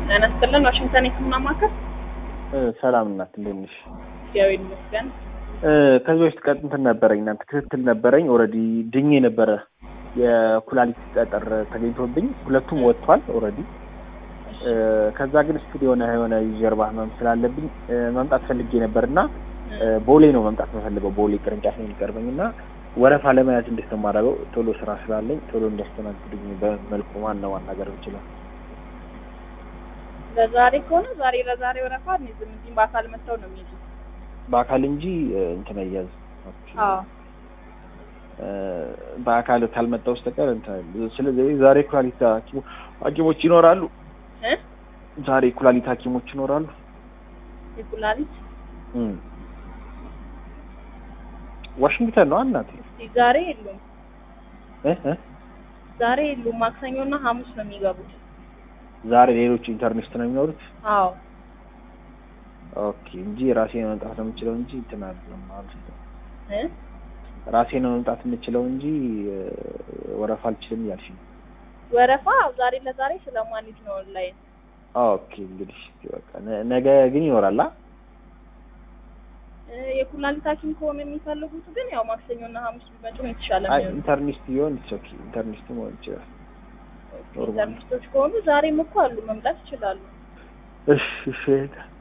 ጤና ይስጥልን። ዋሽንግተን የህክምና ማዕከል ሰላም እናት እንዴት ነሽ? እግዚአብሔር ይመስገን። ከዚህ በፊት ቀጥ እንትን ነበረኝ እናንተ ክትትል ነበረኝ። ኦልሬዲ ድኜ ነበረ። የኩላሊት ጠጠር ተገኝቶብኝ ሁለቱም ወጥቷል ኦልሬዲ። ከዛ ግን ስቲል የሆነ የሆነ ጀርባ ህመም ስላለብኝ መምጣት ፈልጌ ነበር እና ቦሌ ነው መምጣት የምፈልገው ቦሌ ቅርንጫፍ ነው የሚቀርበኝ እና ወረፋ ለመያዝ እንዴት ነው የማደርገው? ቶሎ ስራ ስላለኝ ቶሎ እንዲያስተናግዱኝ በመልኩ ማን ነው ማናገር የምችለው? ለዛሬ ከሆነ ዛሬ ለዛሬ ወረፋ እንይዝም። እዚህም በአካል መጥተው ነው የሚይዙት። በአካል እንጂ እንትን አያዝ አዎ በአካል ካልመጣ በስተቀር እንትን ስለዚህ ዛሬ ኩላሊት ሐኪሞች ይኖራሉ። እ ዛሬ ኩላሊት ሐኪሞች ይኖራሉ። የኩላሊት ዋሽንግተን ነው እናቴ። እስቲ ዛሬ የሉም፣ እ እ ዛሬ የሉም። ማክሰኞና ሐሙስ ነው የሚገቡት። ዛሬ ሌሎች ኢንተርኔስት ነው የሚኖሩት። አዎ ኦኬ እንጂ ራሴ ነው መምጣት ነው የምችለው እንጂ እንትን አይደለም ማለት ነው። እ ራሴ ነው መምጣት የምችለው እንጂ ወረፋ አልችልም እያልሽ ነው። ወረፋ ዛሬ ለዛሬ ስለማንይዝ ነው ኦንላይን። ኦኬ እንግዲህ በቃ ነ- ነገ ግን ይኖራል። አ እ የኩላሊት ሐኪም ከሆነ የሚፈልጉት ግን ያው ማክሰኞና ሐሙስ ቢመጡ ነው የተሻለ አይ የሚሆነው። ኢንተርኔስት ቢሆን ኦኬ ኢንተርኔስት መሆን ይችላል። ኖርማል። ኢንተርኔስቶች ከሆኑ ዛሬም እኮ አሉ፣ መምጣት ይችላሉ። እሺ እሺ